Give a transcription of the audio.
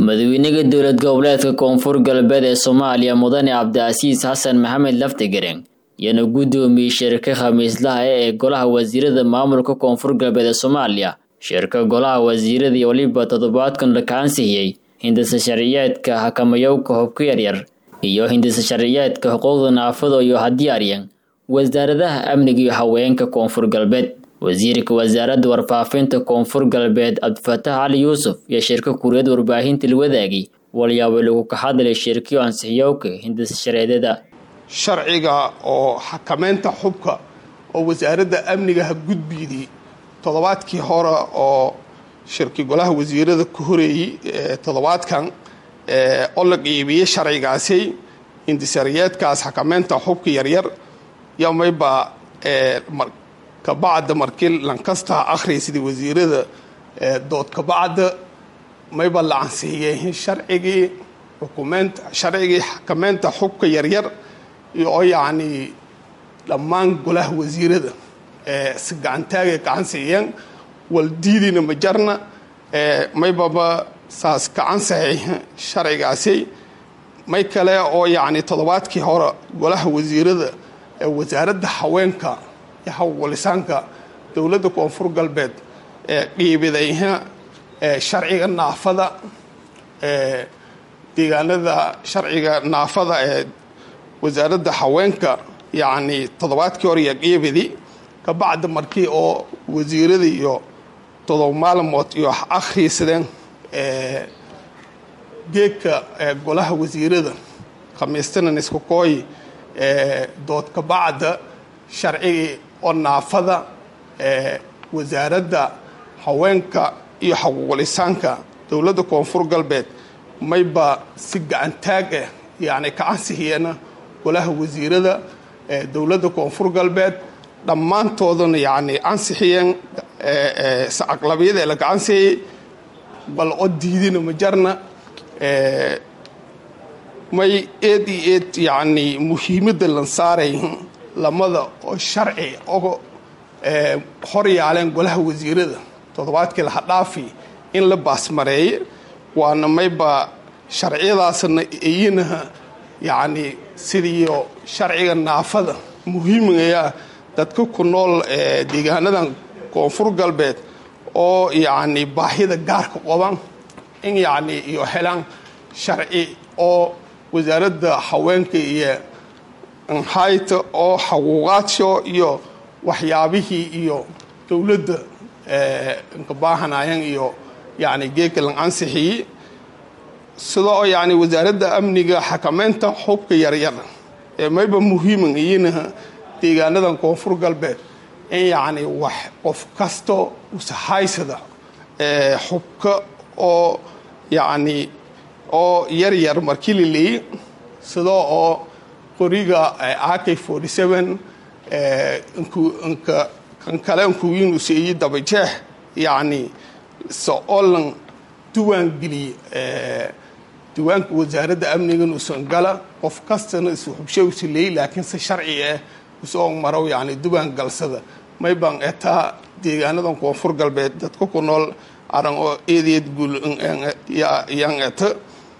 madaxweynaha dowlad goboleedka koonfur galbeed ee soomaaliya mudane cabdicasiis xasan maxamed laftigareen iyana guddoomiyey shirka khamiislaha ee golaha wasiirada maamulka koonfur galbeed ee soomaaliya shirka golaha wasiirada iyo weliba toddobaadkan la kaansixiyey hindisa sharciyeedka xakamayowka hubka yaryar iyo hindisa sharciyeedka xuquuqda naafada iyo hadiyaaryan wasaaradaha amniga iyo haweenka koonfur galbeed wasiirka wasaaradda warfaafinta koonfur galbeed cabdifataax cali yuusuf iyo shirka kuuriyad warbaahinta la wadaagay walyaabo lagu ka hadlay shirkiyo ansixiyowka hindisa sharceedyada sharciga oo xakameynta xubka oo wasaaradda amnigaha gudbiyday toddobaadkii hore oo shirki golaha wasiirada ka horeeyey toddobaadkan oo la qiibiyey sharcigaasi hindisharciyeedkaas xakameynta xubka yaryar yomayba kabacda markii lankasta akhriya sidii wasiirada dood kabacda mayba la ansixiyey sharcigii xukumeynta sharcigii xakameynta xubka yaryar oo yacni dhammaan golaha wasiirada si gacantaagay ka ansixiyeen waldiidina ma jarna maybaba saas ka ansaxay sharcigaasi may kale oo yacni toddobaadkii hore golaha wasiirada wasaaradda haweenka iyo hawlisaanka dowladda koonfur galbeed ee qiibidayha sharciga naafada deegaanada sharciga naafada ee wasaaradda haweenka yacni toddobaadkii hore iyo qiibidi kabacda markii oo wasiirada iyo todoba maalmood iyo akhriisadeen geedka golaha wasiirada khamiistanan isku kooy dood kabacda sharcigii oo naafada wasaaradda haweenka iyo xaquuqlisaanka dowladda koonfur galbeed mayba si gacantaag ah yacni ka ansixiyeena golaha wasiirada dowladda koonfur galbeed dhammaantoodana yacni ansixiyeen aqlabiyada laga ansixiyey bal oo diidina ma jarna may eed iyo eed yacni muhiimadda lan saaray lamada oo sharci oo hor yaaleen golaha wasiirada toddobaadkii laha dhaafi in la baasmareeye waana mayba sharciyadaasna iyinaha yacni sidiiyo sharciga naafada muhiimaya dadka ku nool deegaanadan koonfur galbeed oo yacni baahida gaarka qaban in yacni iyo helaan sharci oo wasaaradda haweenka iyo nhayta oo xaquuqaadsho iyo waxyaabihii iyo dowladda nka baahanayan iyo yacni geedka lan ansixiyey sida oo yacni wasaaradda amniga xakameynta xubka yaryar ee mayba muhiiman iyinaha deegaanadan koonfur galbeed in yacni wax qof kasto usahaysada xubka oo yacni oo yar yar markii la leeyey sida oo qoriga ak forty seven nka kan kale nkuwiinu seeyi dabajeex yacni se oo lan duwaan geliyey diiwaanka wasaaradda amnigan usan gala qof kastana isu xubshe usa leeyey laakiin se sharci ah usoo marow yacni duwaan galsada mayban etaa deegaanadan koonfur galbeed dadka ku nool aran oo eedeed guul yan eta